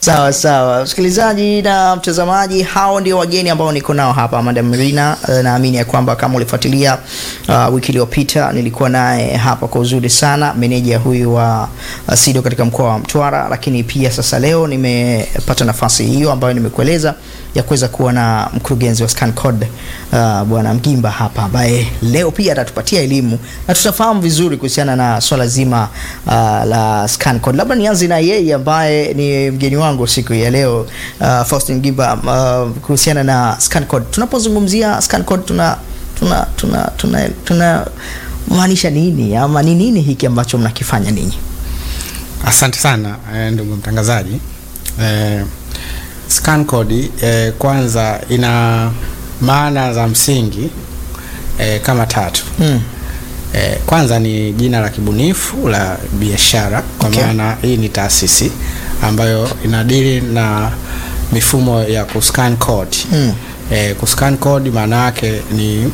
Sawa sawa, msikilizaji na mtazamaji, hao ndio wageni ambao niko nao hapa Madam Mirina. Uh, naamini ya kwamba kama ulifuatilia uh, wiki iliyopita nilikuwa naye hapa kwa uzuri sana, meneja huyu wa uh, SIDO katika mkoa wa Mtwara, lakini pia sasa leo nimepata nafasi hiyo ambayo nimekueleza ya kuweza kuwa na mkurugenzi wa ScanCode uh, bwana Mgimba hapa ambaye leo pia atatupatia elimu na tutafahamu vizuri kuhusiana na swala zima uh, la ScanCode. Labda nianze na yeye ambaye ni mgeni wangu siku ya leo uh, Faustin Mgimba uh, kuhusiana na ScanCode. Tunapozungumzia ScanCode tuna tuna tuna tuna, tuna maanisha nini ama ni nini hiki ambacho mnakifanya ninyi? Asante sana eh, ndugu mtangazaji. Eh, scan code eh, kwanza ina maana za msingi eh, kama tatu. Mm. Eh, kwanza ni jina la kibunifu la biashara kwa Okay. maana hii ni taasisi ambayo inadili na mifumo ya kuscan code. Mm. Eh, kuscan code maana yake ni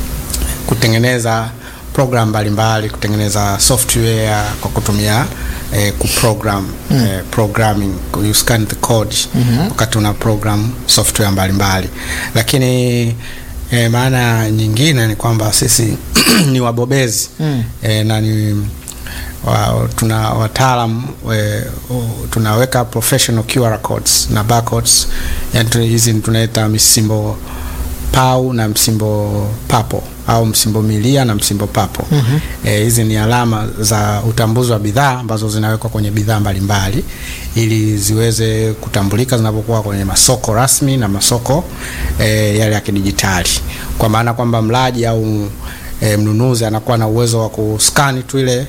kutengeneza program mbalimbali, kutengeneza software kwa kutumia eh, kuprogram eh, programming you scan the code wakati una program software mbalimbali lakini eh, maana nyingine ni kwamba sisi ni wabobezi Mm. eh, na ni wa, tuna wataalam eh, u- tunaweka professional QR codes na barcodes yani tu- hizi tunaita misimbo pau na msimbo papo au msimbo milia na msimbo papo Mhm. Eh, hizi ni alama za utambuzi wa bidhaa ambazo zinawekwa kwenye bidhaa mbalimbali ili ziweze kutambulika zinapokuwa kwenye masoko rasmi na masoko eh, yale ya kidijitali kwa maana kwamba mlaji au eh, mnunuzi anakuwa na uwezo wa kuskani tu ile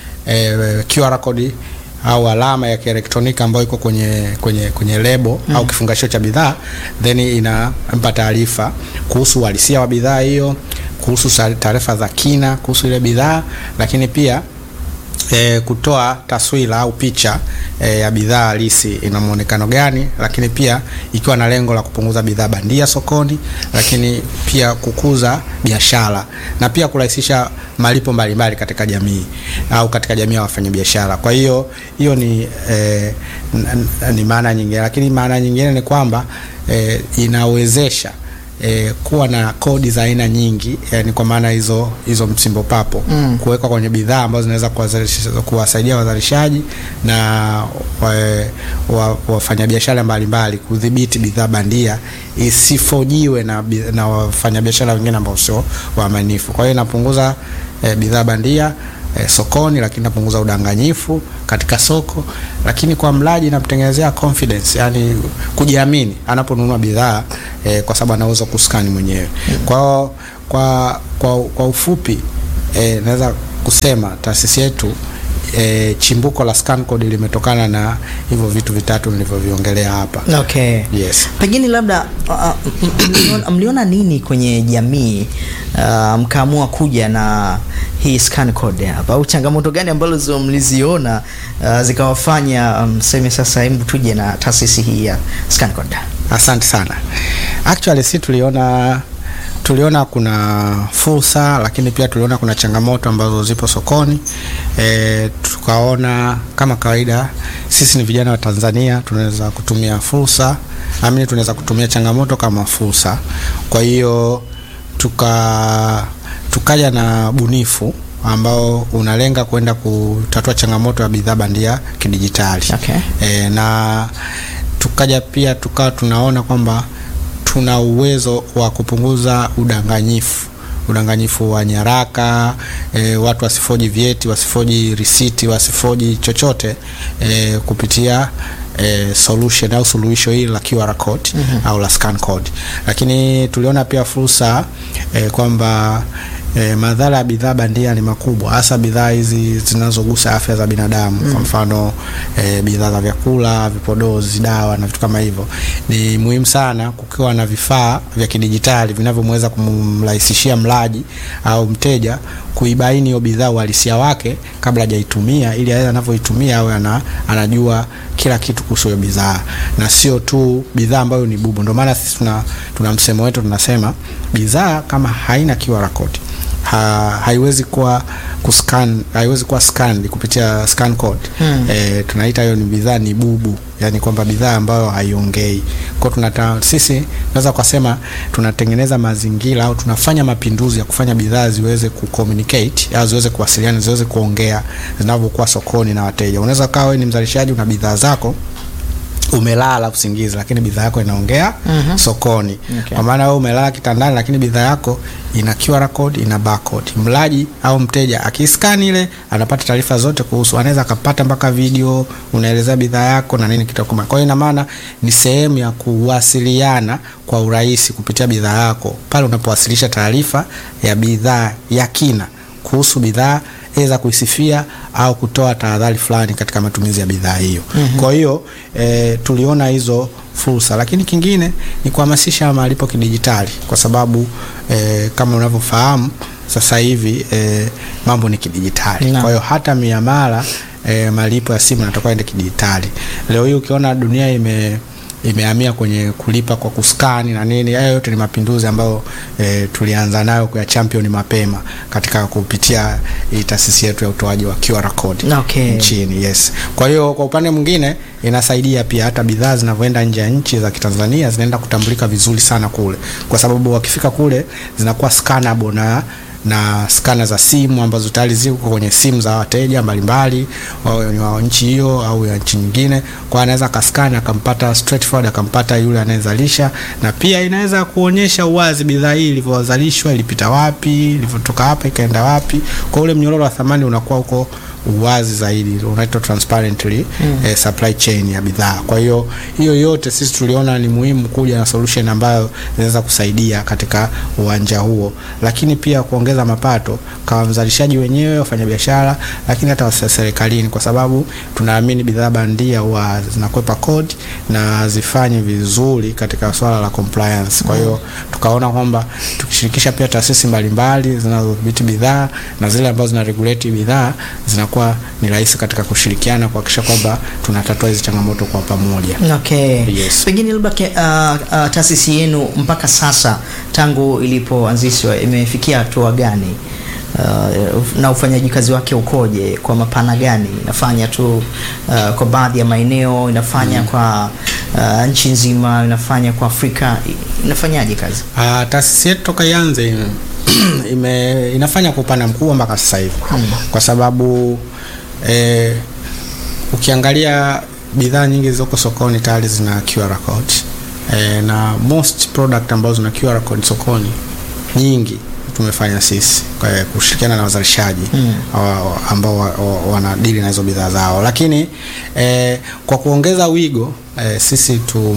eh, QR code au alama ya kielektroniki ambayo iko kwenye kwenye kwenye lebo au kifungashio cha bidhaa then inampa taarifa kuhusu uhalisia wa bidhaa hiyo, kuhusu sa- taarifa za kina kuhusu ile bidhaa, lakini pia e, kutoa taswira au picha e, ya bidhaa halisi ina muonekano gani, lakini pia ikiwa na lengo la kupunguza bidhaa bandia sokoni, lakini pia kukuza biashara na pia kurahisisha malipo mbalimbali katika jamii au katika jamii ya wafanyabiashara. Kwa hiyo hiyo ni e, n- n- ni maana nyingine, lakini maana nyingine ni kwamba e, inawezesha e, kuwa na kodi za aina nyingi yani kwa maana hizo hizo msimbo papo Mm. kuwekwa kwenye bidhaa ambazo zinaweza kuwazalisha- kuwasaidia wazalishaji na wa- wa- wafanyabiashara mbalimbali kudhibiti bidhaa bandia isifojiwe na, bi- na wafanyabiashara wengine ambao sio waaminifu. Kwa hiyo inapunguza eh, bidhaa bandia eh, sokoni, lakini inapunguza udanganyifu katika soko, lakini kwa mlaji inamtengenezea confidence, yani kujiamini anaponunua bidhaa eh, kwa sababu anaweza kuskani mwenyewe. Kwa hiyo kwa, kwa, kwa ufupi eh, naweza kusema taasisi yetu e, chimbuko la scan code limetokana na hivyo vitu vitatu nilivyoviongelea hapa. Okay. Yes. Pengine labda uh, uh, m- mliona- mliona nini kwenye jamii uh, mkaamua kuja na hii scan code hapa, au changamoto gani ambazo mliziona uh, zikawafanya mseme um, sasa hebu tuje na taasisi hii ya scan code? Asante sana. Actually si tuliona tuliona kuna fursa lakini pia tuliona kuna changamoto ambazo zipo sokoni. E, tukaona kama kawaida sisi ni vijana wa Tanzania tunaweza kutumia fursa, amini tunaweza kutumia changamoto kama fursa. Kwa hiyo tuka tukaja na bunifu ambao unalenga kwenda kutatua changamoto ya bidhaa bandia kidijitali. Okay. E, na tukaja pia tukawa tunaona kwamba tuna uwezo wa kupunguza udanganyifu udanganyifu wa nyaraka e, watu wasifoji vyeti wasifoji risiti wasifoji chochote e, kupitia e, solution au suluhisho hili la QR code mm-hmm. au la scan code lakini tuliona pia fursa e, kwamba E, madhara ya bidhaa bandia ni makubwa, hasa bidhaa hizi zinazogusa afya za binadamu mm. Kwa mfano e, bidhaa za vyakula, vipodozi, dawa na vitu kama hivyo. Ni muhimu sana kukiwa na vifaa vya kidijitali vinavyomweza kumrahisishia mlaji au mteja kuibaini hiyo bidhaa uhalisia wake kabla hajaitumia, ili awe anavyoitumia awe ana, anajua kila kitu kuhusu hiyo bidhaa na sio tu bidhaa ambayo ni bubu. Ndio maana sisi tuna, tuna msemo wetu tunasema bidhaa kama haina QR code ha, haiwezi kuwa kuscan haiwezi kuwa scanned kupitia scan code Mm. e, tunaita hiyo ni bidhaa ni bubu yani kwamba bidhaa ambayo haiongei kwa tunata sisi naweza kusema tunatengeneza mazingira au tunafanya mapinduzi ya kufanya bidhaa ziweze kucommunicate au ziweze kuwasiliana ziweze kuongea zinavyokuwa sokoni na wateja unaweza kawa wewe ni mzalishaji una bidhaa zako umelala usingizi lakini bidhaa yako inaongea Mhm. sokoni Okay. kwa maana wewe umelala kitandani lakini bidhaa yako ina QR code ina barcode mlaji au mteja akiskani ile anapata taarifa zote kuhusu anaweza akapata mpaka video unaelezea bidhaa yako na nini kitakuma kwa hiyo ina maana ni sehemu ya kuwasiliana kwa urahisi kupitia bidhaa yako pale unapowasilisha taarifa ya bidhaa ya kina kuhusu bidhaa aidha kuisifia au kutoa tahadhari fulani katika matumizi ya bidhaa hiyo. Mm-hmm. Kwa hiyo e, tuliona hizo fursa, lakini kingine ni kuhamasisha malipo kidijitali, kwa sababu e, kama unavyofahamu sasa hivi e, mambo ni kidijitali. Naam. Kwa hiyo hata miamala e, malipo ya simu yanatakiwa ende kidijitali. Leo hii ukiona dunia ime imehamia kwenye kulipa kwa kuskani na nini. Hayo yote ni mapinduzi ambayo e, tulianza nayo kwa champion mapema katika kupitia hii taasisi yetu ya utoaji wa QR code Okay. nchini. Yes. Kwa hiyo kwa upande mwingine inasaidia pia hata bidhaa zinavyoenda nje ya nchi za Kitanzania zinaenda kutambulika vizuri sana kule, kwa sababu wakifika kule zinakuwa scannable na na skana za simu ambazo tayari ziko kwenye simu za wateja mbalimbali wawe ni wa nchi hiyo au ya nchi nyingine, kwa anaweza akaskani akampata straightforward akampata yule anayezalisha, na pia inaweza kuonyesha uwazi bidhaa hii ilivyozalishwa, ilipita wapi, ilivyotoka hapa ikaenda wapi. Kwa ule mnyororo wa thamani unakuwa uko uwazi zaidi, unaitwa transparently mm. eh, supply chain ya bidhaa. Kwa hiyo hiyo yote sisi tuliona ni muhimu kuja na solution ambayo inaweza kusaidia katika uwanja huo, lakini pia kuongeza mapato kwa mzalishaji wenyewe, wafanyabiashara, lakini hata wasa- serikalini, kwa sababu tunaamini bidhaa bandia huwa zinakwepa kodi na zifanye vizuri katika swala la compliance. Kwa hiyo tukaona kwamba tukishirikisha pia taasisi mbalimbali zinazodhibiti bidhaa na zile ambazo zina regulate bidhaa zinakuwa ni rahisi katika kushirikiana kuhakikisha kwamba tunatatua hizi changamoto kwa pamoja. Okay. Yes. Pengine labda ke- uh, uh, taasisi yenu mpaka sasa tangu ilipoanzishwa imefikia hatua gani? Uh, na ufanyaji kazi wake ukoje? Kwa mapana gani? Inafanya tu uh, kwa baadhi ya maeneo, inafanya kwa uh, nchi nzima, inafanya kwa Afrika, I- inafanyaje kazi? Uh, taasisi yetu toka ianze ime, ime, inafanya kwa upana mkubwa mpaka sasa hivi kwa sababu eh, ukiangalia bidhaa nyingi zilizoko sokoni tayari zina QR code eh, na most product ambazo zina QR code sokoni nyingi tumefanya sisi kwa kushirikiana na wazalishaji Mm. wa- ambao wa- wa- wanadili na hizo bidhaa zao, lakini eh, kwa kuongeza wigo eh, sisi tu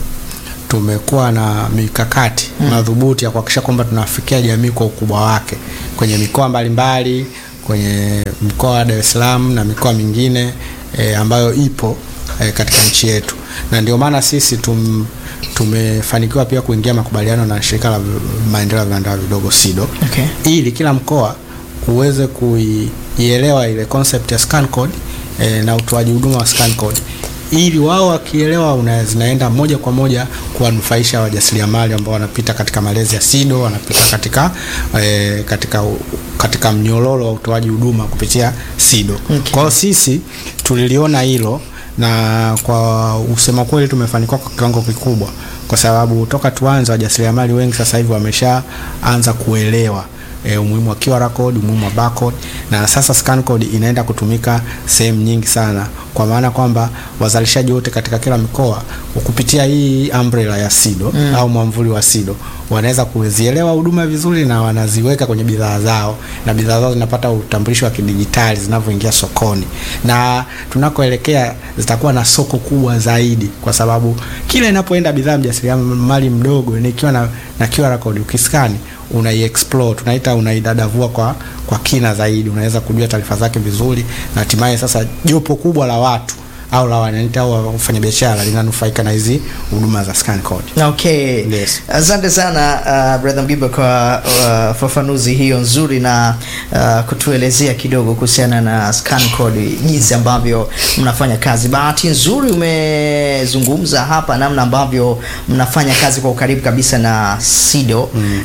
tumekuwa na mikakati Mm. madhubuti ya kuhakikisha kwamba tunafikia jamii kwa ukubwa wake kwenye mikoa mbalimbali, kwenye mkoa wa Dar es Salaam na mikoa mingine e, ambayo ipo e, katika nchi yetu, na ndio maana sisi tum, tumefanikiwa pia kuingia makubaliano na shirika la maendeleo ya viwanda vidogo SIDO Okay. ili kila mkoa uweze kuielewa ile concept ya scan code e, na utoaji huduma wa scan code ili wao wakielewa una- zinaenda moja kwa moja kuwanufaisha wajasiriamali ambao wanapita katika malezi ya SIDO, wanapita katika e, katika u- katika mnyororo wa utoaji huduma kupitia SIDO. Okay. Kwa hiyo sisi tuliliona hilo na kwa usema kweli tumefanikiwa kwa kiwango kikubwa, kwa sababu toka tuanze wajasiriamali wengi sasa hivi wameshaanza kuelewa e, umuhimu wa QR code, umuhimu wa barcode na sasa scan code inaenda kutumika sehemu nyingi sana, kwa maana kwamba wazalishaji wote katika kila mkoa kupitia hii umbrella ya SIDO Mm. au mwamvuli wa SIDO wanaweza kuzielewa huduma vizuri na wanaziweka kwenye bidhaa zao na bidhaa zao zinapata utambulisho wa kidijitali zinavyoingia sokoni, na tunakoelekea zitakuwa na soko kubwa zaidi, kwa sababu kila inapoenda bidhaa mjasiriamali mdogo nikiwa na, na QR code ukiskani unaiexplore tunaita unaidadavua kwa, kwa kina zaidi, unaweza kujua taarifa zake vizuri, na hatimaye sasa jopo kubwa la watu au la wananchi au wafanyabiashara linanufaika na hizi huduma za scan code. Okay. Yes. Asante sana uh, brother Mgiba kwa uh, fafanuzi hiyo nzuri na uh, kutuelezea kidogo kuhusiana na scan code, jinsi ambavyo mnafanya kazi. Bahati nzuri umezungumza hapa namna ambavyo mnafanya kazi kwa ukaribu kabisa na SIDO mm.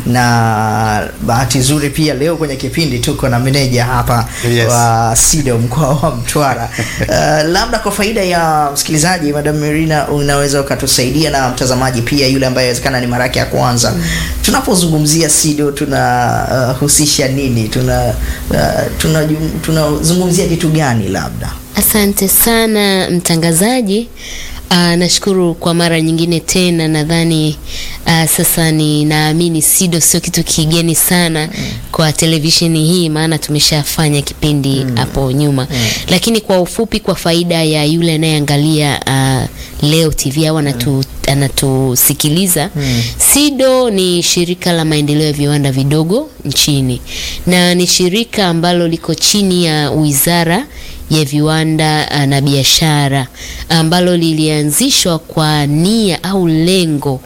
na bahati nzuri pia leo kwenye kipindi tuko na meneja hapa Yes. wa SIDO mkoa wa Mtwara. Uh, labda kwa faida ya msikilizaji, Madam Merina, unaweza ukatusaidia na mtazamaji pia yule ambaye inawezekana ni mara yake ya kwanza. Tunapozungumzia SIDO tunahusisha nini? Tuna uh, tunajum- tunazungumzia kitu gani labda? Asante sana mtangazaji. Uh, nashukuru kwa mara nyingine tena. Nadhani uh, sasa ni naamini SIDO sio kitu kigeni sana kwa televisheni hii, maana tumeshafanya kipindi hapo nyuma, lakini kwa ufupi, kwa faida ya yule anayeangalia uh, leo TV au anatu, anatusikiliza SIDO ni shirika la maendeleo ya viwanda vidogo nchini na ni shirika ambalo liko chini ya wizara ya viwanda uh, na biashara ambalo lilianzishwa kwa nia au lengo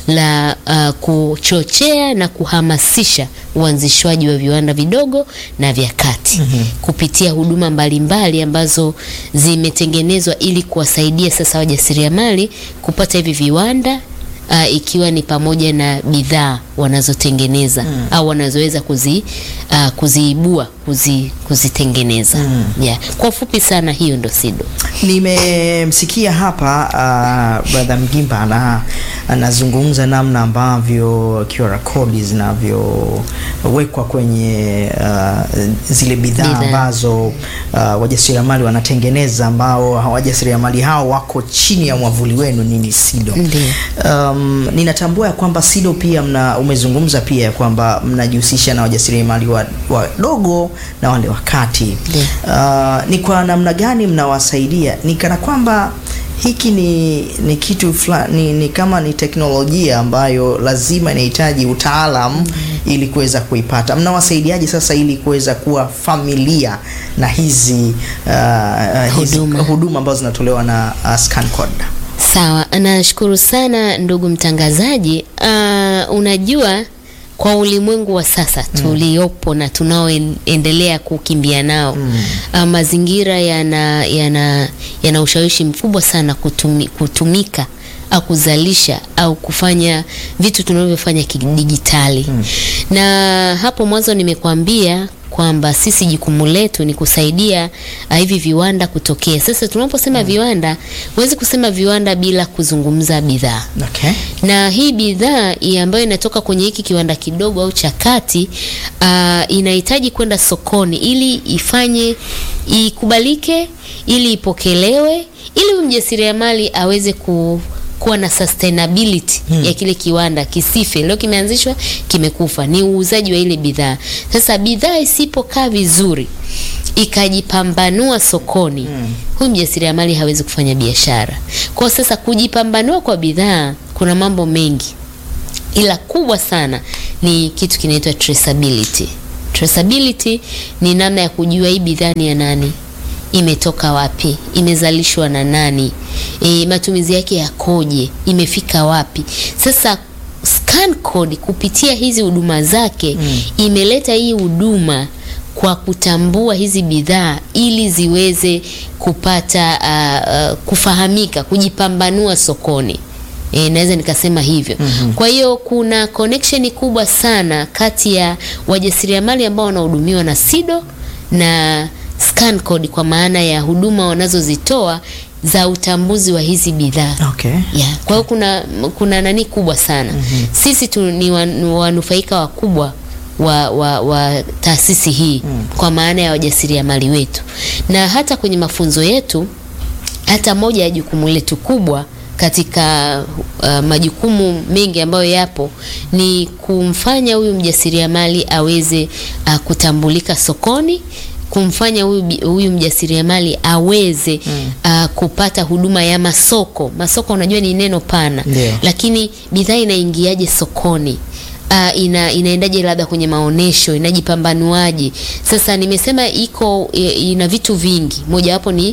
la uh, kuchochea na kuhamasisha uanzishwaji wa viwanda vidogo na vya kati kupitia huduma mbalimbali ambazo zimetengenezwa ili kuwasaidia sasa wajasiriamali kupata hivi viwanda uh, ikiwa ni pamoja na bidhaa wanazotengeneza au wanazoweza kuzi, uh, kuziibua kuzi, kuzitengeneza yeah. Kwa ufupi sana hiyo ndo SIDO. Nimemsikia hapa uh, brother Mgimba ana anazungumza namna ambavyo QR code zinavyowekwa kwenye uh, zile bidhaa Bidhaa. ambazo uh, wajasiriamali wanatengeneza ambao wajasiriamali hao wako chini ya mwavuli wenu nini SIDO. Ndiyo. Um, ninatambua ya kwamba SIDO pia mna, umezungumza pia ya kwamba mnajihusisha na wajasiriamali wadogo na wale wakati. Ndiyo. Uh, ni kwa namna gani mnawasaidia? Ni kana kwamba hiki ni, ni kitu fulani ni, ni kama ni teknolojia ambayo lazima inahitaji utaalam ili kuweza kuipata. Mnawasaidiaje sasa ili kuweza kuwa familia na hizi, uh, hizi Huduma. huduma ambazo zinatolewa na uh, ScanCode? Sawa, nashukuru sana ndugu mtangazaji. Uh, unajua kwa ulimwengu wa sasa tuliopo na tunaoendelea kukimbia nao uh, mazingira yana yana yana ushawishi mkubwa sana kutumi, kutumika au kuzalisha au kufanya vitu tunavyofanya kidijitali na hapo mwanzo nimekuambia kwamba sisi jukumu letu ni kusaidia uh, hivi viwanda kutokea. Sasa tunaposema viwanda, huwezi kusema viwanda bila kuzungumza bidhaa Okay. na hii bidhaa hii ambayo inatoka kwenye hiki kiwanda kidogo au cha kati uh, inahitaji kwenda sokoni ili ifanye ikubalike, ili ipokelewe, ili huyu mjasiriamali aweze ku kuwa na sustainability ya kile kiwanda kisife. Leo kimeanzishwa kimekufa, ni uuzaji wa ile bidhaa. Sasa bidhaa isipokaa vizuri ikajipambanua sokoni, huyu mjasiriamali hawezi kufanya biashara. Kwa sasa kujipambanua kwa bidhaa kuna mambo mengi, ila kubwa sana ni kitu kinaitwa traceability. Traceability ni namna ya kujua hii bidhaa ni ya nani, imetoka wapi, imezalishwa na nani, e, matumizi yake yakoje, imefika wapi. Sasa scan code kupitia hizi huduma zake imeleta hii huduma kwa kutambua hizi bidhaa ili ziweze kupata uh, uh, kufahamika, kujipambanua sokoni. E, naweza nikasema hivyo. Kwa hiyo kuna connection kubwa sana kati ya wajasiriamali ambao wanahudumiwa na SIDO na scan code kwa maana ya huduma wanazozitoa za utambuzi wa hizi bidhaa. Okay. Yeah. Kwa hiyo kuna kuna nani kubwa sana. Sisi tu ni wan- wanufaika wakubwa wa, wa, wa taasisi hii kwa maana ya wajasiriamali wetu, na hata kwenye mafunzo yetu, hata moja ya jukumu letu kubwa katika uh, majukumu mengi ambayo yapo ni kumfanya huyu mjasiriamali aweze uh, kutambulika sokoni kumfanya huyu bi- huyu mjasiriamali aweze uh, kupata huduma ya masoko. Masoko unajua ni neno pana, Ndio. lakini bidhaa inaingiaje sokoni? Uh, ina, inaendaje labda kwenye maonesho, inajipambanuaje? Sasa nimesema iko i- ina vitu vingi, mojawapo ni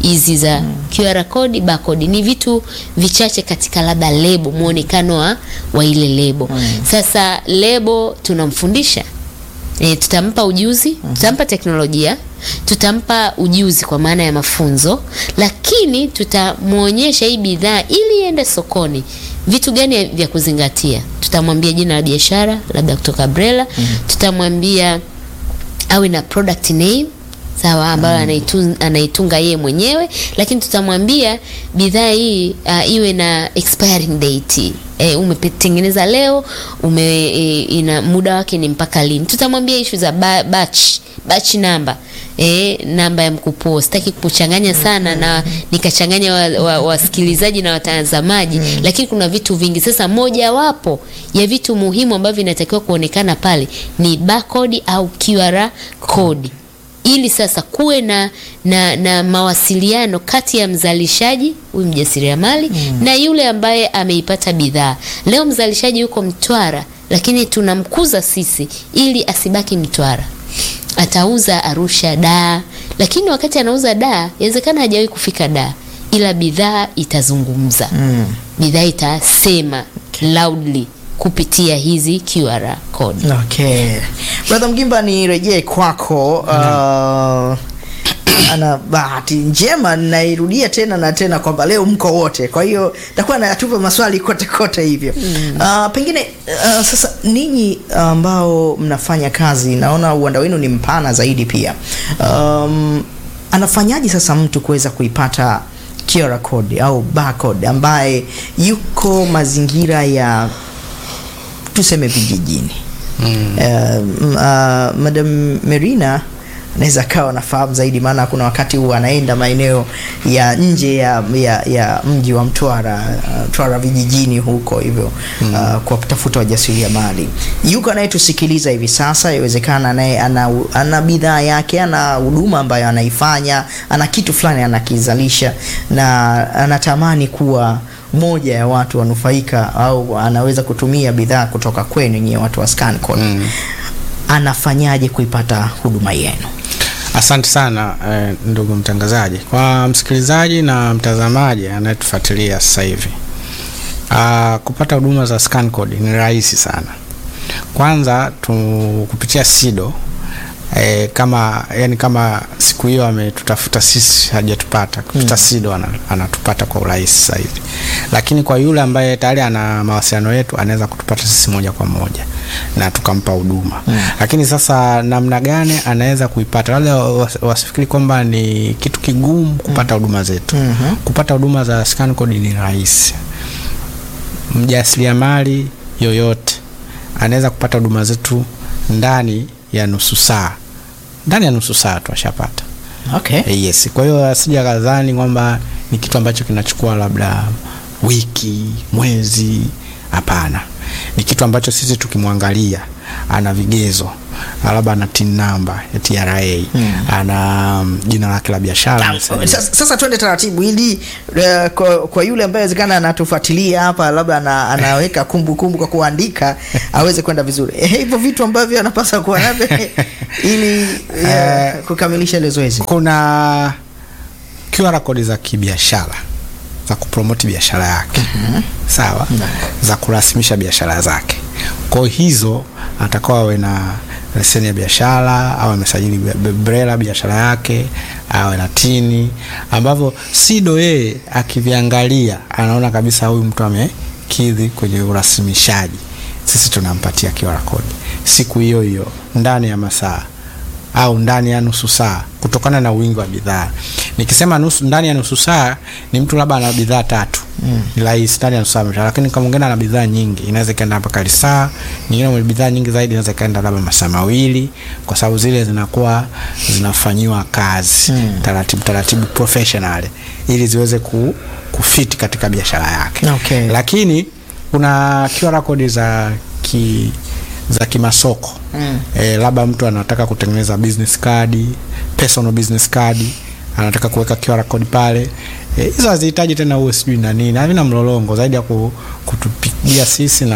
hizi za QR code, barcode ni vitu vichache katika labda lebo, muonekano wa, wa ile lebo. Sasa lebo tunamfundisha E, tutampa ujuzi, tutampa teknolojia, tutampa ujuzi kwa maana ya mafunzo, lakini tutamwonyesha hii bidhaa ili iende sokoni, vitu gani vya kuzingatia. Tutamwambia jina la biashara labda kutoka Brela, tutamwambia awe na product name sawa, ambayo anaitunga, anaitunga yeye mwenyewe, lakini tutamwambia bidhaa hii uh, iwe na expiring date e, umetengeneza leo ume, e, ina muda wake ni mpaka lini. Tutamwambia issue za ba, batch batch namba e, namba ya mkupuo. Sitaki kuchanganya sana na nikachanganya wasikilizaji wa, wa na watazamaji mm. Lakini kuna vitu vingi. Sasa mojawapo ya vitu muhimu ambavyo vinatakiwa kuonekana pale ni barcode au QR code ili sasa kuwe na, na, na mawasiliano kati ya mzalishaji huyu mjasiriamali mm. na yule ambaye ameipata bidhaa. Leo mzalishaji yuko Mtwara, lakini tunamkuza sisi ili asibaki Mtwara, atauza Arusha, Dar, lakini wakati anauza Dar inawezekana hajawahi kufika Dar, ila bidhaa itazungumza mm. bidhaa itasema loudly kupitia hizi QR code. Okay. Brother Mgimba nirejee kwako. Uh, ana bahati njema nairudia tena na tena kwamba leo mko wote, kwa hiyo takuwa natupa maswali kote kote hivyo mm. Uh, pengine uh, sasa ninyi ambao mnafanya kazi, naona uwanda wenu ni mpana zaidi pia. Um, anafanyaje sasa mtu kuweza kuipata QR code au barcode ambaye yuko mazingira ya tuseme vijijini mm. Uh, uh, Madam Merina anaweza akawa nafahamu zaidi, maana kuna wakati huu anaenda maeneo ya nje ya, ya, ya mji wa Mtwara uh, Mtwara vijijini huko hivyo mm. uh, kwa kutafuta wajasiriamali. Yuko anayetusikiliza hivi sasa, iwezekana naye ana, ana bidhaa yake, ana huduma ambayo anaifanya, ana kitu fulani anakizalisha na anatamani kuwa moja ya watu wanufaika au anaweza kutumia bidhaa kutoka kwenu nyie watu wa ScanCode mm. Anafanyaje kuipata huduma yenu? Asante sana eh, ndugu mtangazaji. Kwa msikilizaji na mtazamaji anayetufuatilia sasa hivi, uh, kupata huduma za ScanCode ni rahisi sana. Kwanza tu kupitia SIDO E, kama yani kama siku hiyo ametutafuta sisi hajatupata kupitia mm. SIDO ana, anatupata kwa urahisi sasa hivi, lakini kwa yule ambaye tayari ana mawasiliano yetu anaweza kutupata sisi moja kwa moja na tukampa huduma mm. Lakini sasa namna gani anaweza kuipata? Wale wasifikiri kwamba ni kitu kigumu kupata huduma zetu mm -hmm. Kupata huduma za ScanCode ni rahisi. Mjasiriamali yoyote anaweza kupata huduma zetu ndani ya nusu saa ndani ya nusu saa tu ashapata. Okay. E, yes. Kwa hiyo asija kadhani kwamba ni kitu ambacho kinachukua labda wiki, mwezi. Hapana, ni kitu ambacho sisi tukimwangalia ana vigezo labda ana tin namba ya TRA hmm. ana um, jina lake la biashara. Sasa, sasa twende taratibu ili uh, kwa, kwa yule ambaye inawezekana anatufuatilia hapa labda ana, anaweka kumbukumbu kumbu kwa kuandika aweze kwenda vizuri hivyo vitu ambavyo anapaswa kuwa navyo ili uh, kukamilisha ile zoezi. Kuna QR code za kibiashara za kupromoti biashara yake mm -hmm. Sawa mm -hmm. za kurasimisha biashara zake, kwa hizo atakuwa awe na leseni ya biashara au amesajili BRELA biashara yake, awe na tini ambavyo SIDO yeye akiviangalia anaona kabisa huyu mtu amekidhi kwenye urasimishaji, sisi tunampatia QR code siku hiyo hiyo ndani ya masaa au ndani ya nusu saa, kutokana na wingi wa bidhaa. Nikisema nusu, ndani ya nusu saa ni mtu labda ana bidhaa tatu mm. ni rahisi ndani ya nusu saa, lakini kama mwingine ana bidhaa nyingi inaweza ikaenda mpaka lisaa, nyingine mwenye bidhaa nyingi zaidi inaweza ikaenda labda masaa mawili, kwa sababu zile zinakuwa zinafanyiwa kazi mm. taratibu taratibu professional, ili ziweze ku, kufiti katika biashara yake okay. Lakini kuna QR code za ki za kimasoko mm. E, labda mtu anataka kutengeneza business card, personal business card, anataka kuweka QR code pale. Hizo e, hazihitaji tena uwe sijui na nini, havina mlolongo zaidi ya kutupigia sisi na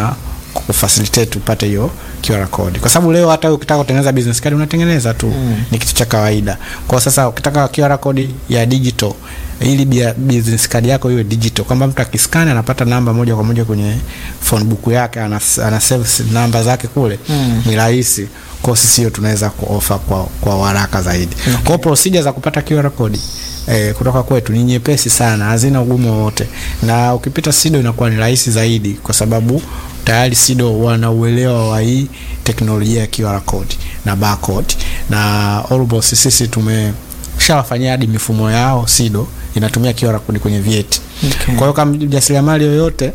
kufacilitate upate hiyo QR code, kwa sababu leo hata ukitaka kutengeneza business card unatengeneza tu mm. ni kitu cha kawaida. Kwa sasa ukitaka QR code ya digital ili bia- business card yako iwe digital, kwamba mtu akiskani anapata namba moja kwa moja kwenye phone book yake, ana, ana save namba zake kule mm. ni rahisi. Kwa sisi hiyo tunaweza kuofa kwa, kwa haraka zaidi okay. Kwa procedure za kupata QR code eh, kutoka kwetu ni nyepesi sana, hazina ugumu wowote, na ukipita SIDO inakuwa ni rahisi zaidi, kwa sababu tayari SIDO wana uelewa wa hii teknolojia ya QR code na barcode, na almost sisi tumeshawafanyia hadi mifumo yao SIDO inatumia QR code kwenye vyeti Okay. kwa hiyo kama mjasiriamali yoyote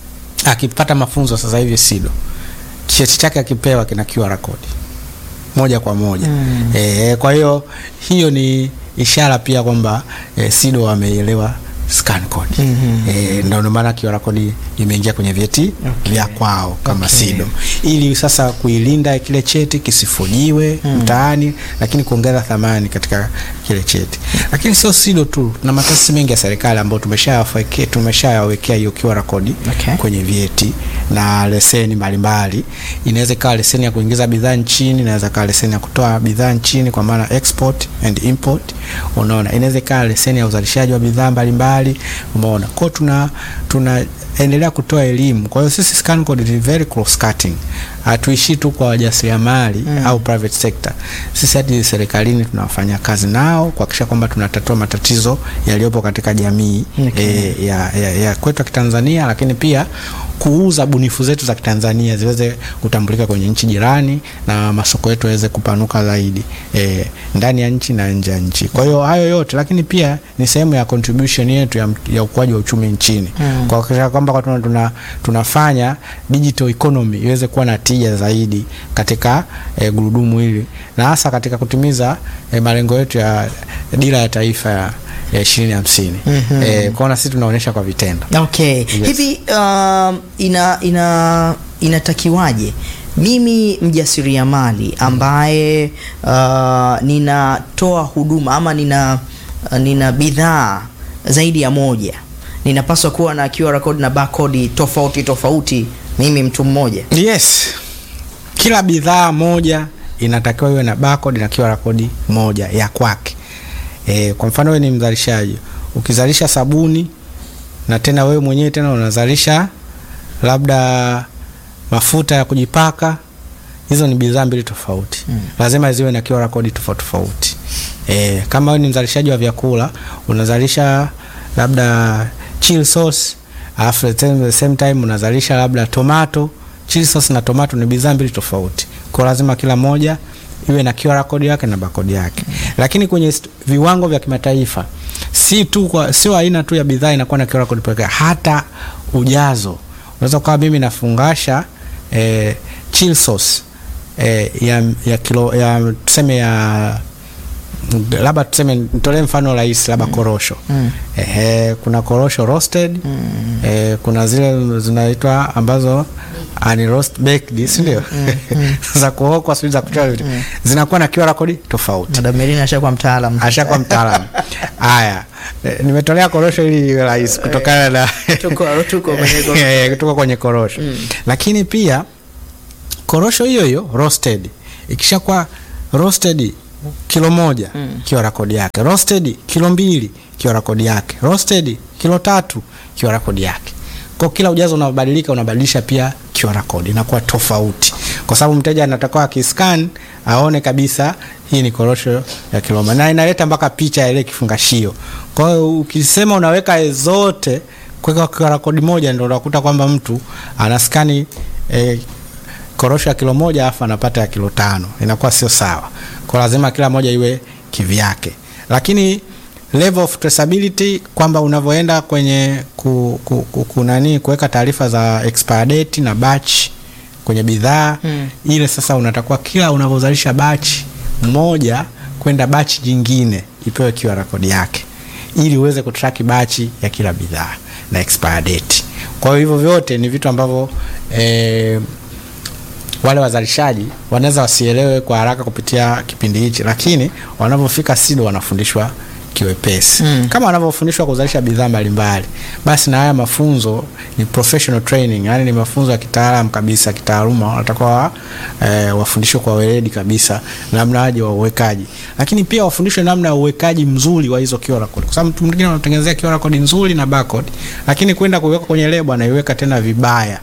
akipata mafunzo sasa hivi SIDO, cheti chake akipewa kina QR code moja kwa moja mm. E, kwa hiyo hiyo ni ishara pia kwamba e, SIDO wameelewa scan code mm-hmm. E, ndio maana QR code imeingia kwenye vyeti Okay. vya kwao kama Okay. SIDO ili sasa kuilinda kile cheti kisifujiwe mtaani, lakini kuongeza thamani katika kile cheti. Lakini sio SIDO tu, na mataasisi mengi ya serikali ambayo tumeshayawekea tumeshayawekea hiyo QR code Okay. kwenye vyeti na leseni mbalimbali. Inaweza ikawa leseni ya kuingiza bidhaa nchini, inaweza ikawa leseni ya kutoa bidhaa nchini kwa maana export and import. Unaona, inaweza ikawa leseni ya uzalishaji wa bidhaa mbalimbali. Umeona, kwa hiyo tuna tunaendelea kutoa elimu. Kwa hiyo sisi scan code ni very cross cutting, hatuishii tu kwa wajasiriamali mm. au private sector. Sisi hadi serikalini tunafanya kazi nao kuhakikisha kwamba tunatatua matatizo yaliyopo katika jamii Okay. e, ya, ya, ya kwetu ya Kitanzania, lakini pia kuuza bunifu zetu za Kitanzania ziweze kutambulika kwenye nchi jirani na masoko yetu yaweze kupanuka zaidi e, ndani ya nchi na nje ya nchi. Kwa hiyo hayo yote, lakini pia ni sehemu ya contribution yetu ya, ya ukuaji wa uchumi nchini Mm. kwa kuhakikisha kwamba kwa tuna, tuna, tunafanya digital economy iweze kuwa na tija zaidi katika e, gurudumu hili na hasa katika kutimiza e, malengo yetu ya dira ya taifa ya ya ishirini hamsini. Mhm. E, kwaona sisi tunaonyesha kwa vitendo. Okay. Hivi um, ina ina inatakiwaje mimi mjasiriamali ambaye uh, ninatoa huduma ama nina uh, nina bidhaa zaidi ya moja ninapaswa kuwa na QR code na barcode tofauti tofauti mimi mtu mmoja Yes, kila bidhaa moja inatakiwa iwe na barcode na QR code moja ya kwake. E, kwa mfano wewe ni mzalishaji, ukizalisha sabuni na tena wewe mwenyewe tena unazalisha labda mafuta ya kujipaka, hizo ni bidhaa mbili tofauti mm. Lazima ziwe na QR code tofauti tofauti. E, kama wewe ni mzalishaji wa vyakula unazalisha labda chili sauce alafu at the same time unazalisha labda tomato. Chili sauce na tomato ni bidhaa mbili tofauti, kwa lazima kila moja iwe na QR code yake na barcode yake mm. Lakini kwenye st- viwango vya kimataifa si tu kwa sio aina tu ya bidhaa inakuwa na QR code pekee, hata ujazo. Unaweza kuwa mimi nafungasha eh, chili sauce eh, ya, ya kilo ya tuseme ya labda tuseme nitolee mfano rahisi labda korosho Mm. Ehe, kuna korosho roasted eh, kuna zile zinaitwa ambazo ani roast baked si ndio? za kuokwa sijui za kuchoma zinakuwa na QR code tofauti. Madam Merina ashakuwa mtaalamu Ashakuwa mtaalamu. Haya, eh, nimetolea korosho ili iwe rahisi kutokana na Tuko- tuko kwenye korosho. Eh, tuko kwenye korosho lakini pia korosho hiyo hiyo roasted ikishakuwa roasted kilo moja mm. QR code yake roasted kilo mbili QR code yake roasted kilo tatu QR code yake kwa kila ujazo unabadilika unabadilisha pia QR code inakuwa tofauti kwa sababu mteja anatakiwa akiscan aone kabisa hii ni korosho ya kilo moja na inaleta mpaka picha ya ile kifungashio kwa hiyo ukisema unaweka zote kuweka QR code moja ndio unakuta kwamba mtu anaskani eh, korosho ya kilo moja afu anapata ya kilo tano inakuwa sio sawa kwa lazima kila moja iwe kivyake lakini level of traceability kwamba unavyoenda kwenye ku, ku, ku, ku nani kuweka taarifa za expire date na batch kwenye bidhaa Mm. ile sasa unatakuwa kila unavyozalisha batch moja kwenda batch jingine ipewe QR code yake ili uweze kutrack batch ya kila bidhaa na expire date kwa hiyo hivyo vyote ni vitu ambavyo eh, wale wazalishaji wanaweza wasielewe kwa haraka kupitia kipindi hichi, lakini wanapofika SIDO wanafundishwa kiwepesi Mm. kama wanavyofundishwa kuzalisha bidhaa mbalimbali, basi na haya mafunzo ni professional training, yani ni mafunzo ya kitaalam kabisa, kitaaluma. Wanatakiwa eh, wafundishwe kwa weledi kabisa namna aje wa uwekaji, lakini pia wafundishwe namna ya uwekaji mzuri wa hizo QR code, kwa sababu mtu mwingine anatengenezea QR code nzuri na barcode, lakini kwenda kuiweka kwenye lebo anaiweka tena vibaya.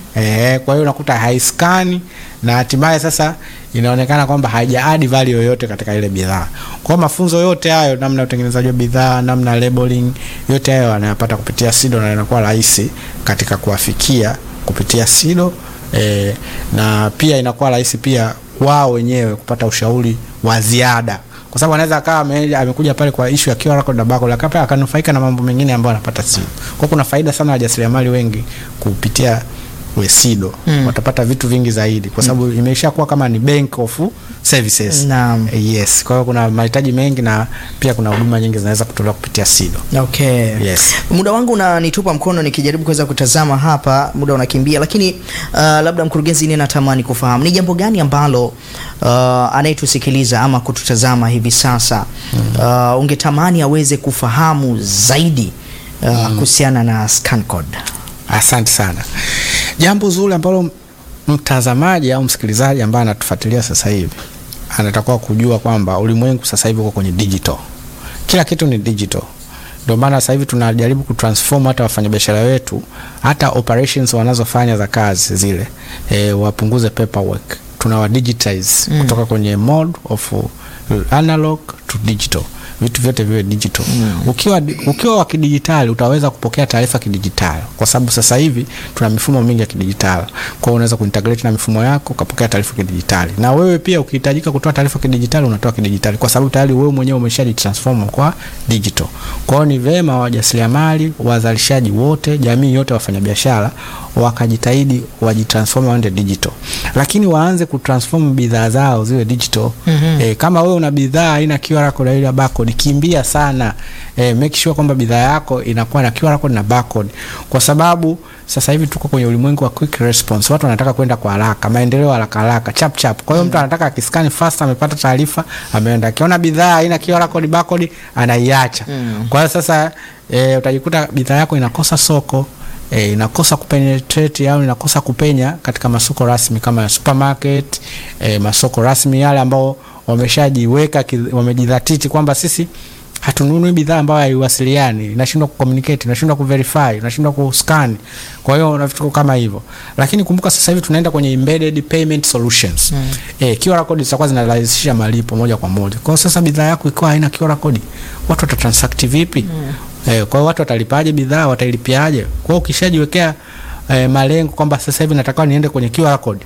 Eh, kwa hiyo unakuta haiskani na hatimaye sasa inaonekana kwamba haija add value yoyote katika ile bidhaa. Kwa hiyo mafunzo yote hayo, namna ya utengenezaji wa bidhaa, namna ya labeling, yote hayo wanayapata kupitia SIDO na inakuwa rahisi katika kuwafikia kupitia SIDO eh, na pia inakuwa rahisi pia wao wenyewe kupata ushauri wa ziada kwa sababu anaweza akawa ame- amekuja pale kwa issue ya QR code na barcode lakini pia akanufaika na mambo mengine ambayo anapata SIDO. Kwa hiyo kuna faida sana wajasiriamali wengi kupitia we SIDO Mm. watapata vitu vingi zaidi kwa sababu imeisha kuwa kama ni bank of services. Naam. Yes, kwa hiyo kuna mahitaji mengi na pia kuna huduma nyingi zinaweza kutolewa kupitia SIDO. Okay. Yes. Muda wangu unanitupa mkono nikijaribu kuweza kutazama hapa, muda unakimbia, lakini uh, labda mkurugenzi, ni natamani kufahamu ni jambo gani ambalo uh, anayetusikiliza ama kututazama hivi sasa uh, ungetamani aweze kufahamu zaidi uh, kuhusiana na scan code. Asante sana. Jambo zuri ambalo mtazamaji au msikilizaji ambaye anatufuatilia sasa hivi anatakiwa kujua kwamba ulimwengu sasa hivi uko kwenye digital. Kila kitu ni digital. Ndio maana sasa hivi tunajaribu kutransform hata wafanyabiashara wetu, hata operations wanazofanya za kazi zile e, wapunguze paperwork. Tunawa digitize Mm. kutoka kwenye mode of uh, analog to digital vitu vyote viwe digital. Ukiwa ukiwa wa kidijitali utaweza kupokea taarifa kidijitali, kwa sababu sasa hivi tuna mifumo mingi ya kidijitali. Kwa hiyo unaweza kuintegrate na mifumo yako ukapokea taarifa kidijitali, na wewe pia ukihitajika kutoa taarifa kidijitali unatoa kidijitali, kwa sababu tayari wewe mwenyewe umeshajitransform kwa digital. Kwa hiyo ni vema wajasiriamali, wazalishaji wote, jamii yote, wafanyabiashara wakajitahidi wajitransform waende digital, lakini waanze kutransform bidhaa zao ziwe digital. Mhm. E, kama wewe una bidhaa haina QR code ile barcode, kimbia sana. E, make sure kwamba bidhaa yako inakuwa na QR code na barcode, kwa sababu sasa hivi tuko kwenye ulimwengu wa quick response. Watu wanataka kwenda kwa haraka, maendeleo haraka haraka, chap chap. Kwa hiyo mtu anataka akiskani fast, amepata taarifa, ameenda. Akiona bidhaa haina QR code barcode, anaiacha. Mm. Kwa hiyo sasa e, utajikuta bidhaa yako inakosa soko e, inakosa kupenetrate au inakosa kupenya katika masoko rasmi kama ya supermarket e, masoko rasmi yale ambao wameshajiweka ki- wamejidhatiti kwamba sisi hatununui bidhaa ambayo haiwasiliani, inashindwa kucommunicate, inashindwa kuverify, inashindwa kuscan. Kwa hiyo na vitu kama hivyo, lakini kumbuka sasa hivi tunaenda kwenye embedded payment solutions mm. Eh, QR code zitakuwa zinarahisisha malipo moja kwa moja. Kwa hiyo sasa bidhaa yako ikiwa haina QR code, watu watatransact vipi? Mm. Eh, kwa hiyo watu watalipaje bidhaa, watailipiaje? Kwa hiyo ukishajiwekea eh, malengo kwamba sasa hivi nataka niende kwenye QR code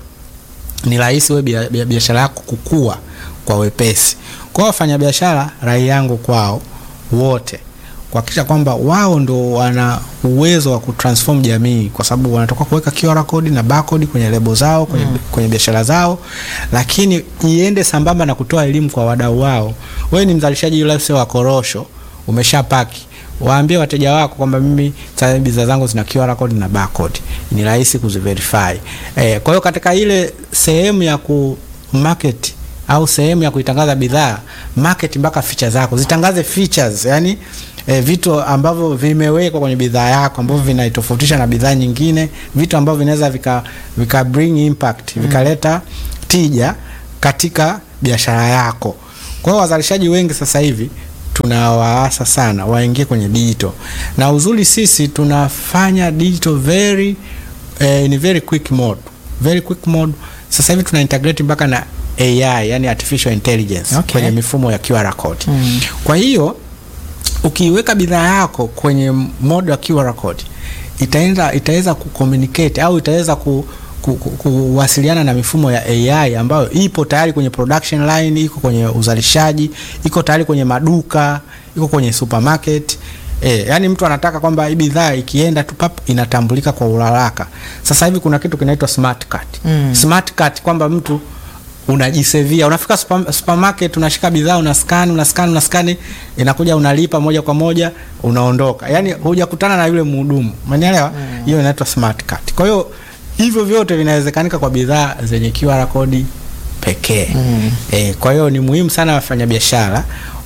ni rahisi wewe bia- bia- biashara yako kukua kwa wepesi. Kwa wafanyabiashara, rai yangu kwao wote kuhakikisha kwamba wao ndo wana uwezo wa kutransform jamii, kwa sababu wanatoka kuweka QR code na barcode kwenye lebo zao kwenye, kwenye biashara zao, lakini iende sambamba na kutoa elimu kwa wadau wao. Wewe ni mzalishaji yule wa korosho, umeshapaki waambie wateja wako kwamba mimi sasa bidhaa zangu zina QR code na barcode, ni rahisi kuziverify. Eh, kwa hiyo katika ile sehemu ya ku market au sehemu ya kuitangaza bidhaa, market mpaka feature zako, zitangaze features, yani eh, vitu ambavyo vimewekwa kwenye bidhaa yako ambavyo vinaitofautisha na bidhaa nyingine, vitu ambavyo vinaweza vika, vika bring impact, vikaleta tija katika biashara yako. Kwa hiyo wazalishaji wengi sasa hivi tunawaasa sana waingie kwenye digital, na uzuri sisi tunafanya digital very eh, in very quick mode, very quick mode. Sasa hivi tuna integrate mpaka na AI, yani artificial intelligence Okay. kwenye mifumo ya QR code. Mm. Kwa hiyo ukiiweka bidhaa yako kwenye mode wa QR code itaenda itaweza kucommunicate au itaweza ku, ku, ku, kuwasiliana na mifumo ya AI ambayo ipo tayari kwenye production line, iko kwenye uzalishaji, iko tayari kwenye maduka, iko kwenye supermarket. E, yani mtu anataka kwamba hii bidhaa ikienda tu pap inatambulika kwa uharaka. Sasa hivi kuna kitu kinaitwa smart card. Mm. Smart card kwamba mtu unajisevia unafika super, supermarket unashika bidhaa una scan una scan una scan inakuja unalipa moja kwa moja unaondoka yani hujakutana na yule mhudumu umenielewa hiyo inaitwa smart card kwa hiyo hivyo vyote vinawezekanika kwa bidhaa zenye QR code pekee Mm. e, kwa hiyo ni muhimu sana wafanyabiashara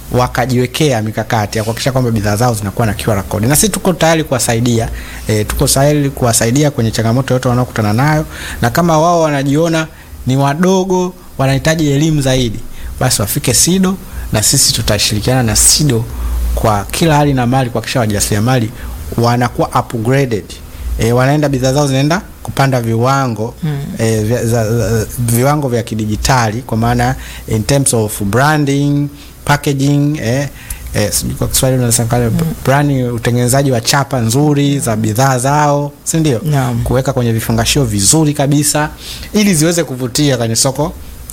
wakajiwekea mikakati ya kuhakikisha kwamba bidhaa zao zinakuwa na QR code, na sisi tuko tayari kuwasaidia e, tuko tayari kuwasaidia kwenye changamoto yote wanaokutana nayo, na kama wao wanajiona ni wadogo, wanahitaji elimu zaidi, basi wafike SIDO na sisi tutashirikiana na SIDO kwa kila hali na mali kuhakikisha wajasiriamali wanakuwa upgraded e, wanaenda bidhaa zao zinaenda kupanda viwango mm. e, vya, za, za, viwango vya kidijitali kwa maana in terms of branding packaging eh, eh, sijui kwa Kiswahili unasema mm. branding, utengenezaji wa chapa nzuri za bidhaa zao, si ndio? Naam. Kuweka kwenye vifungashio vizuri kabisa ili ziweze kuvutia kwenye soko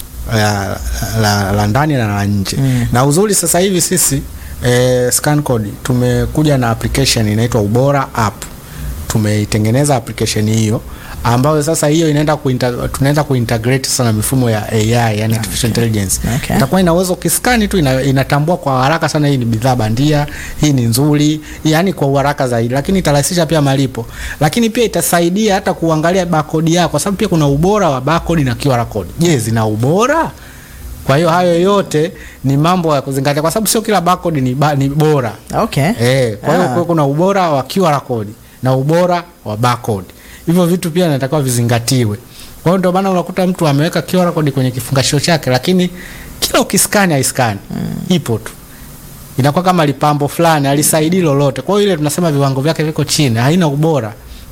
la, la, la ndani na la nje Mm. na uzuri sasa hivi sisi eh, ScanCode tumekuja na application inaitwa Ubora app. Tumeitengeneza application hiyo ambayo sasa hiyo inaenda kuinta, tunaenda kuintegrate sana mifumo ya AI yani artificial intelligence. Okay. Itakuwa ina uwezo ukiskani tu ina, inatambua kwa haraka sana hii ni bidhaa bandia, hii ni nzuri, yani kwa uharaka zaidi, lakini itarahisisha pia malipo, lakini pia itasaidia hata kuangalia barcode yako, kwa sababu pia kuna ubora wa barcode na QR code. Je, zina ubora? Kwa hiyo hayo yote ni mambo ya kuzingatia, kwa sababu sio kila barcode ni, ba, ni bora Okay. eh. Kwa hiyo Ah. kwa kuna ubora wa QR code na ubora wa barcode, hivyo vitu pia inatakiwa vizingatiwe. Kwa hiyo ndio maana unakuta mtu ameweka QR code kwenye kifungashio chake, lakini kila ukiskani haiskani ipo tu inakuwa kama lipambo fulani alisaidii lolote. Kwa hiyo ile tunasema viwango vyake viko chini, haina ubora,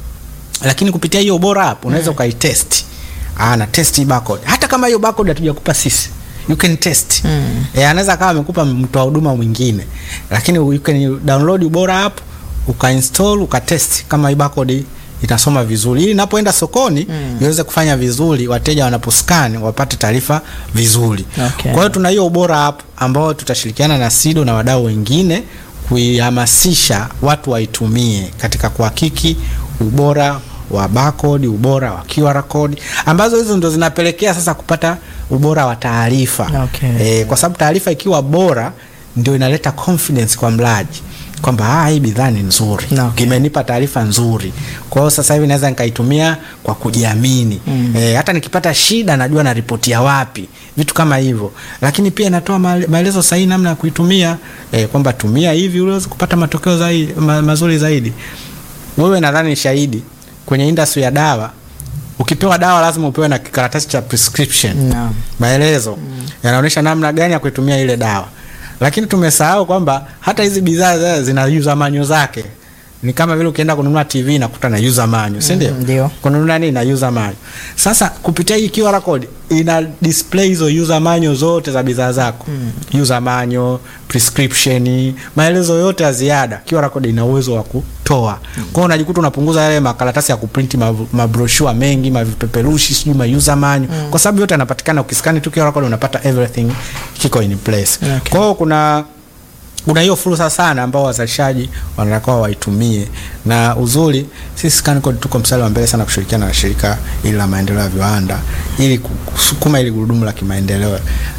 lakini kupitia hiyo ubora hapo unaweza ukaitest. Ah, na test hii barcode, hata kama hiyo barcode hatujakupa sisi, you can test Mm. eh, anaweza kama amekupa mtoa huduma mwingine, lakini you can download ubora app ukainstall ukatest kama hii barcode itasoma vizuri, ili inapoenda sokoni Mm. iweze kufanya vizuri, wateja wanaposcan wapate taarifa vizuri. Okay. Kwa hiyo tuna hiyo ubora app ambao tutashirikiana na SIDO na wadau wengine kuihamasisha watu waitumie katika kuhakiki ubora wa barcode, ubora wa QR code ambazo hizo ndo zinapelekea sasa kupata ubora wa taarifa. Okay. Eh, kwa sababu taarifa ikiwa bora ndio inaleta confidence kwa mlaji kwamba ah, hii bidhaa ni nzuri Okay. imenipa taarifa nzuri. Kwa hiyo sasa hivi naweza nikaitumia kwa kujiamini Mm. eh, hata nikipata shida najua naripotia wapi, vitu kama hivyo. Lakini pia inatoa maele- maelezo sahihi namna ya kuitumia eh, kwamba tumia hivi uweze kupata matokeo zaidi, ma, mazuri zaidi. Wewe nadhani ni shahidi kwenye industry ya dawa, ukipewa dawa lazima upewe na kikaratasi cha prescription Naam. maelezo yanaonyesha namna gani ya kuitumia ile dawa, lakini tumesahau kwamba hata hizi bidhaa za- zina user manual zake. Ni kama vile ukienda kununua TV nakuta na user manual, si ndio? Mm, ndio. Kununua nini na user manual. Sasa kupitia hii QR code ina display hizo user manual zote za bidhaa zako. User manual, prescription, maelezo yote ya ziada. QR code ina uwezo wa kutoa. Kwa hiyo unajikuta unapunguza yale makaratasi ya kuprinti mav- mabroshua mengi, mavipeperushi, sijui ma user manual. Kwa sababu yote yanapatikana ukiskani tu QR code unapata everything kiko in place. Okay. Kwa hiyo kuna kuna hiyo fursa sana ambao wazalishaji wanatakiwa waitumie, na uzuri sisi ScanCode tuko mstari wa mbele sana kushirikiana na shirika hili la maendeleo ya viwanda ili kusukuma ili gurudumu la kimaendeleo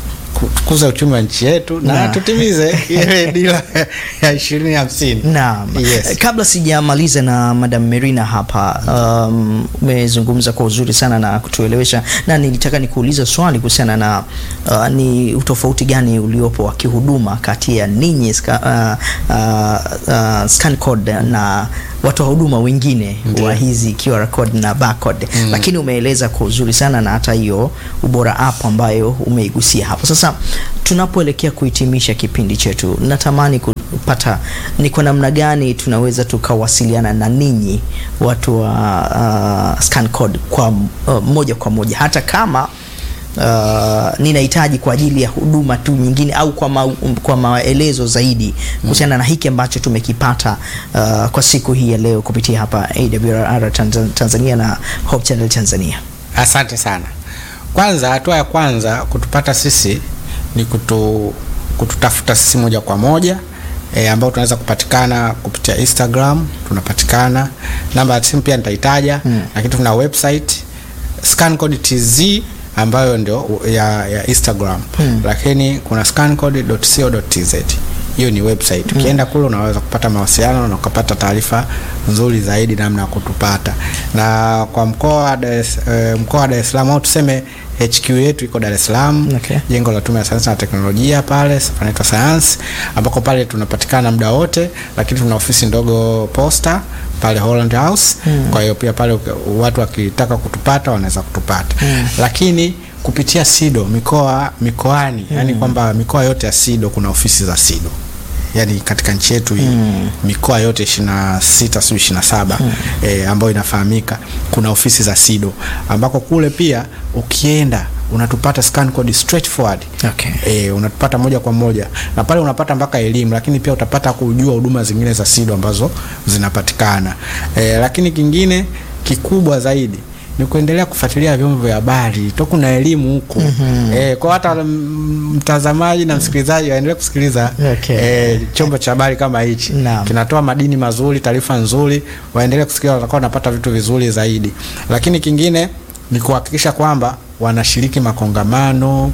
kukuza uchumi wa nchi yetu na, Na. tutimize ile dira ya ishirini hamsini. Naam. Yes. Kabla sijamaliza na Madam Merina hapa, um, umezungumza kwa uzuri sana na kutuelewesha, na nilitaka nikuulize swali kuhusiana na uh, ni utofauti gani uliopo wa kihuduma kati ya ninyi ska, uh, uh, uh, ScanCode na watoa huduma wengine Ndiyo. wa hizi QR code na barcode Mm. lakini umeeleza kwa uzuri sana na hata hiyo ubora app ambayo umeigusia hapo. Sasa tunapoelekea kuhitimisha kipindi chetu, natamani kupata ni kwa namna gani tunaweza tukawasiliana na ninyi watu wa uh, ScanCode kwa uh, moja kwa moja hata kama Uh, ninahitaji kwa ajili ya huduma tu nyingine au kwa, ma, kwa maelezo zaidi kuhusiana na hiki ambacho tumekipata uh, kwa siku hii ya leo kupitia hapa AWR Tanz- Tanzania na Hope Channel Tanzania. Asante sana. Kwanza, hatua ya kwanza kutupata sisi ni kutu, kututafuta sisi moja kwa moja e, ambao tunaweza kupatikana kupitia Instagram, tunapatikana. Namba ya simu pia nitaitaja, Mm. lakini tuna website ScanCode TZ ambayo ndio ya, ya Instagram Mm. lakini kuna scancode.co.tz hiyo ni website. Ukienda kule unaweza kupata mawasiliano na ukapata taarifa nzuri zaidi namna ya kutupata. Na kwa mkoa wa Dar es eh, mkoa wa Dar es Salaam au tuseme HQ yetu iko Dar es Salaam, Okay. jengo la Tume ya Sayansi na Teknolojia pale panaitwa Sayansi, ambako pale tunapatikana muda wote, lakini tuna ofisi ndogo Posta pale Holland House. Kwa hiyo pia pale uki- watu wakitaka kutupata wanaweza kutupata, lakini kupitia SIDO mikoa mikoani, yani kwamba mikoa yote ya SIDO kuna ofisi za SIDO yani katika nchi yetu hii mikoa yote ishirini na sita sio ishirini na saba eh, ambayo inafahamika kuna ofisi za SIDO ambako kule pia ukienda unatupata scan code straightforward Okay. eh, unatupata moja kwa moja na pale unapata mpaka elimu, lakini pia utapata kujua huduma zingine za SIDO ambazo zinapatikana eh, lakini kingine kikubwa zaidi ni kuendelea kufuatilia vyombo vya habari to kuna elimu huko eh, kwa hata mm, mtazamaji na msikilizaji waendelee kusikiliza Okay. eh, chombo cha habari kama hichi Naam. kinatoa madini mazuri, taarifa nzuri, waendelee kusikiliza, watakuwa wanapata vitu vizuri zaidi. Lakini kingine ni kuhakikisha kwamba wanashiriki makongamano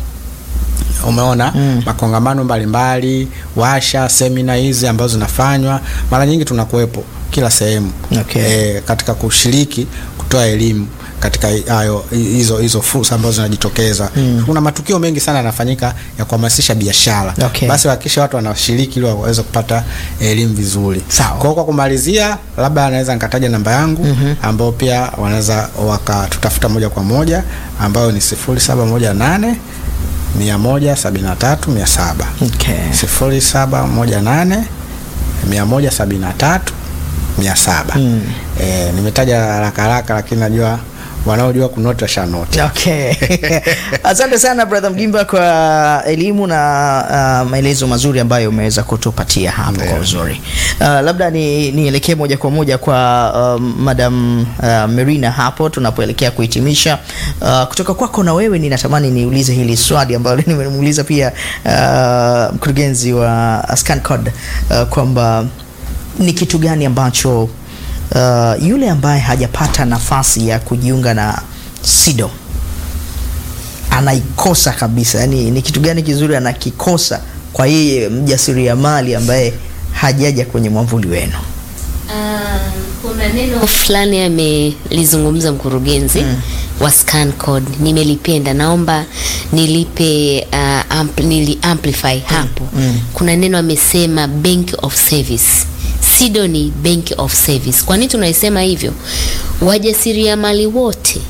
umeona makongamano mbalimbali, washa, semina hizi ambazo zinafanywa mara nyingi tunakuwepo kila sehemu Okay. e, katika kushiriki kutoa elimu katika hayo hizo hizo fursa ambazo zinajitokeza. Kuna matukio mengi sana yanafanyika ya kuhamasisha biashara. Okay. Basi hakikisha watu wanashiriki ili waweze kupata elimu vizuri. Sawa. Kwa hiyo kwa kumalizia, labda anaweza nikataja namba yangu ambao pia wanaweza wakatutafuta moja kwa moja ambayo ni sifuri saba moja nane mia moja sabini na tatu mia saba Okay. sifuri saba moja nane mia moja sabini na tatu mia saba Eh, nimetaja haraka haraka, lakini najua wanaojua kunoti washanoti. Okay. Asante sana brother Mgimba kwa elimu na uh, maelezo mazuri ambayo umeweza kutupatia hapo kwa Ndio. uzuri. Uh, labda ni nielekee moja kwa moja kwa uh, Madam uh, Merina hapo tunapoelekea kuhitimisha. Uh, kutoka kwako na wewe ninatamani niulize hili swali ambalo nimemuuliza pia uh, mkurugenzi wa ScanCode uh, kwamba ni kitu gani ambacho uh, yule ambaye hajapata nafasi ya kujiunga na SIDO anaikosa kabisa, yani ni kitu gani kizuri anakikosa kwa yeye mjasiriamali ambaye hajaja kwenye mwamvuli wenu? kuna neno fulani amelizungumza mkurugenzi wa scan code nimelipenda naomba nilipe uh, ampl, nili amplify hapo kuna neno amesema bank of service sido ni bank of service kwa nini tunaisema hivyo wajasiriamali wote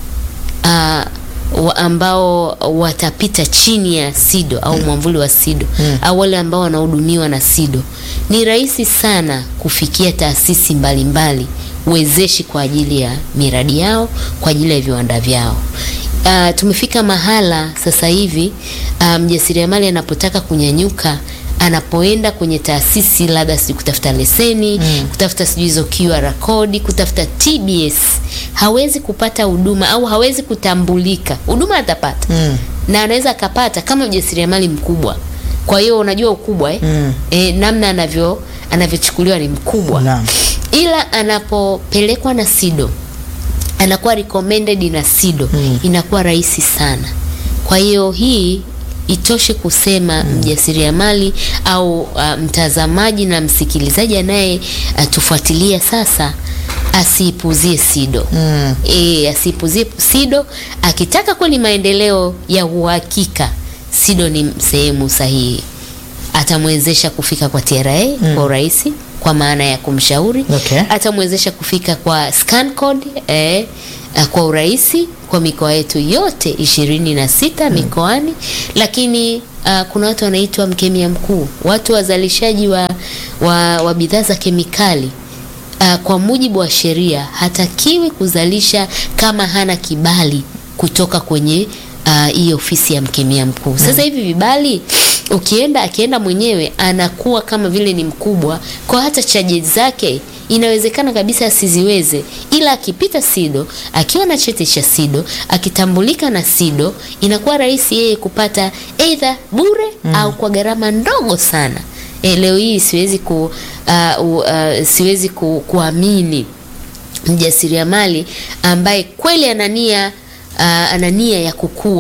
uh, wa ambao watapita chini ya SIDO au mwamvuli wa SIDO au wale ambao wanahudumiwa na SIDO, ni rahisi sana kufikia taasisi mbalimbali wezeshi kwa ajili ya miradi yao, kwa ajili ya viwanda vyao. Uh, tumefika mahala sasa hivi uh, mjasiriamali anapotaka kunyanyuka anapoenda kwenye taasisi labda sijui kutafuta leseni mm. kutafuta sijui hizo QR code, kutafuta TBS, hawezi kupata huduma au hawezi kutambulika. Huduma atapata Mm. na anaweza akapata kama mjasiriamali mkubwa. Kwa hiyo unajua ukubwa eh? Mm. Eh, namna anavyo anavyochukuliwa ni mkubwa Naam. ila anapopelekwa na SIDO anakuwa recommended na SIDO Mm. inakuwa rahisi sana. Kwa hiyo hii itoshe kusema mjasiriamali au uh, mtazamaji na msikilizaji anaye uh, tufuatilia sasa asiipuzie SIDO Mm. e, asiipuzie SIDO. Akitaka kweli maendeleo ya uhakika, SIDO ni sehemu sahihi, atamwezesha kufika kwa TRA kwa urahisi kwa maana ya kumshauri Okay. atamwezesha kufika kwa scan code eh, eh, kwa urahisi kwa mikoa yetu yote ishirini na sita mikoani, lakini uh, kuna watu wanaitwa mkemia mkuu, watu wazalishaji wa, wa, wa bidhaa za kemikali uh, kwa mujibu wa sheria hatakiwi kuzalisha kama hana kibali kutoka kwenye ah, hii ofisi ya mkemia mkuu. Sasa hivi vibali ukienda akienda mwenyewe anakuwa kama vile ni mkubwa, kwa hata chaji zake inawezekana kabisa asiziweze, ila akipita SIDO akiwa na cheti cha SIDO akitambulika na SIDO inakuwa rahisi yeye kupata either bure au kwa gharama ndogo sana. E, leo hii siwezi ku, uh, uh, siwezi ku, kuamini mjasiriamali ambaye kweli ana nia uh, ana nia ya kukua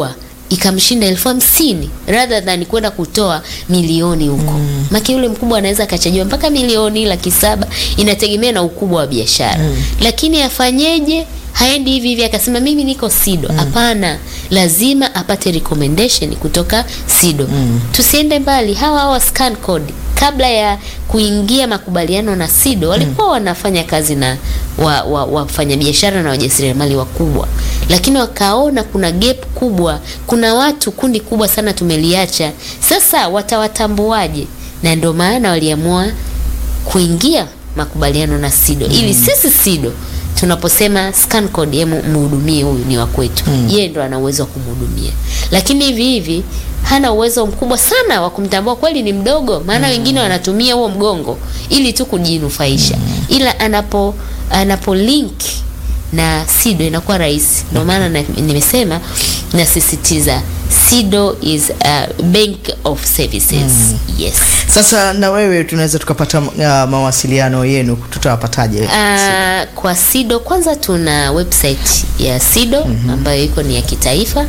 ikamshinda elfu hamsini rather than kwenda kutoa milioni huko mm. maki yule mkubwa anaweza akachajiwa mpaka milioni laki saba inategemea na ukubwa wa biashara mm. lakini afanyeje haendi hivi hivi akasema mimi niko sido hapana lazima apate recommendation kutoka sido mm. tusiende mbali hawa hawa scan code kabla ya kuingia makubaliano na sido walikuwa wanafanya kazi na wa, wa, wafanyabiashara na wajasiriamali wakubwa lakini wakaona kuna gap kubwa kuna watu kundi kubwa sana tumeliacha sasa watawatambuaje na ndio maana waliamua kuingia makubaliano na SIDO ili sisi SIDO tunaposema scan code ye mhudumie huyu ni wa kwetu mm. yeye ndo ana uwezo wa kumhudumia lakini hivi hivi hana uwezo mkubwa sana wa kumtambua kweli ni mdogo maana wengine wanatumia huo mgongo ili tu kujinufaisha ila anapo anapo link na SIDO inakuwa rahisi ndio maana na- nimesema nasisitiza SIDO is a bank of services yes Sasa na wewe tunaweza tukapata uh, mawasiliano yenu, tutawapataje? Uh, kwa SIDO kwanza tuna website ya SIDO ambayo iko ni ya kitaifa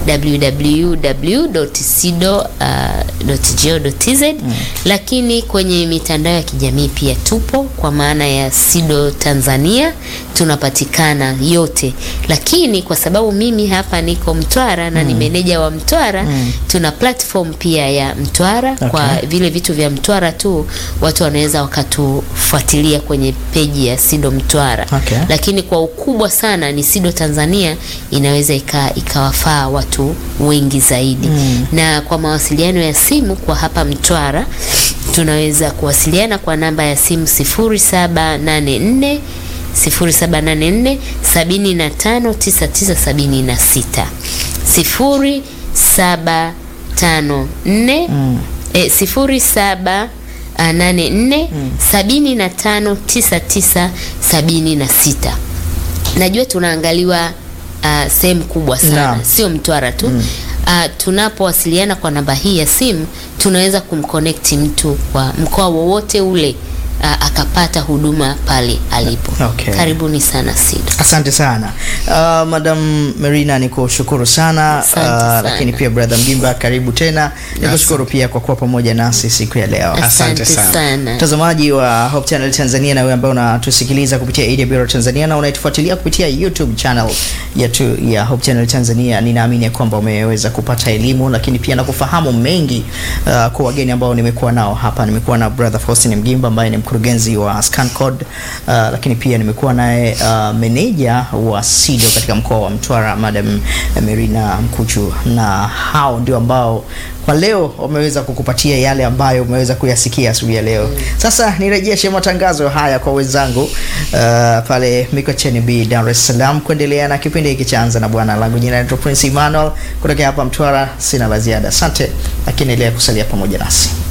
www.sido.go.tz lakini kwenye mitandao ya kijamii pia tupo kwa maana ya SIDO Tanzania tunapatikana yote, lakini kwa sababu mimi hapa niko Mtwara na ni meneja wa Mtwara tuna platform pia ya Mtwara kwa Okay. vile vitu vya Mtwara tu watu wanaweza wakatufuatilia kwenye peji ya SIDO Mtwara Okay. lakini kwa ukubwa sana ni SIDO Tanzania inaweza ika, ikawafaa watu wengi zaidi na kwa mawasiliano ya simu kwa hapa Mtwara tunaweza kuwasiliana kwa namba ya simu 0784 0784 759976 0754 eh, 07 ah, nane nne sabini na tano tisa tisa sabini na sita najua tunaangaliwa uh, sehemu kubwa sana Naam. sio mtwara tu mm. uh, tunapowasiliana kwa namba hii ya simu tunaweza kumconnect mtu kwa mkoa wowote ule uh, akapata huduma pale alipo Okay. karibuni sana SIDO Asante sana uh, Madam Merina, nikushukuru sana Asante uh, sana. lakini pia brother Mgimba, karibu tena. Nikushukuru pia kwa kuwa pamoja nasi siku ya leo. Asante sana. sana Mtazamaji wa Hope Channel Tanzania na wewe ambaye unatusikiliza kupitia AWR Tanzania na unaitufuatilia kupitia YouTube channel yetu ya Hope Channel Tanzania, ninaamini ya kwamba umeweza kupata elimu lakini pia na kufahamu mengi uh, kwa wageni ambao nimekuwa nao hapa. Nimekuwa na brother Faustin Mgimba ambaye ni mkurugenzi wa ScanCode uh, lakini pia nimekuwa naye uh, meneja wa SIDO katika mkoa wa Mtwara Madam Merina Mkuchu, na hao ndio ambao kwa leo wameweza kukupatia yale ambayo umeweza kuyasikia asubuhi ya leo. Sasa nirejeshe matangazo haya kwa wenzangu uh, pale Mikocheni B Dar es Salaam kuendelea na kipindi hiki cha Anza na Bwana. Langu jina naitwa Prince Emmanuel kutoka hapa Mtwara. Sina la ziada, asante, lakini endelea kusalia pamoja nasi.